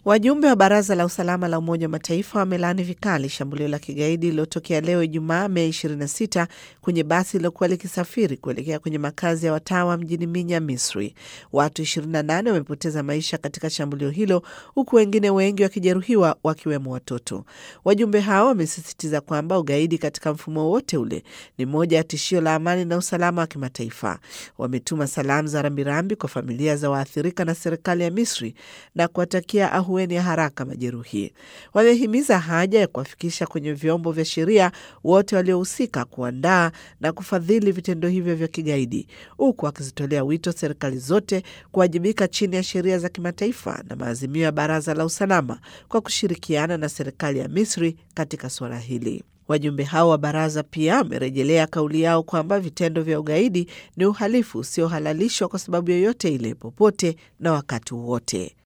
Wajumbe wa Baraza la Usalama la Umoja wa Mataifa wamelaani vikali shambulio la kigaidi lililotokea leo Ijumaa, Mei 26 kwenye basi lilokuwa likisafiri kuelekea kwenye makazi ya watawa mjini Minya, Misri. Watu 28 wamepoteza maisha katika shambulio hilo, huku wengine wengi wakijeruhiwa, wakiwemo watoto. Wajumbe hao wamesisitiza kwamba ugaidi katika mfumo wote ule ni moja ya tishio la amani na usalama wa kimataifa. Wametuma salamu za rambirambi kwa familia za waathirika na serikali ya Misri na kuwatakia ahueni ya haraka majeruhi. Wamehimiza haja ya kuwafikisha kwenye vyombo vya sheria wote waliohusika kuandaa na kufadhili vitendo hivyo vya kigaidi, huku wakizitolea wito serikali zote kuwajibika chini ya sheria za kimataifa na maazimio ya Baraza la Usalama kwa kushirikiana na serikali ya Misri katika suala hili. Wajumbe hao wa baraza pia wamerejelea kauli yao kwamba vitendo vya ugaidi ni uhalifu usiohalalishwa kwa sababu yoyote ile, popote na wakati wowote.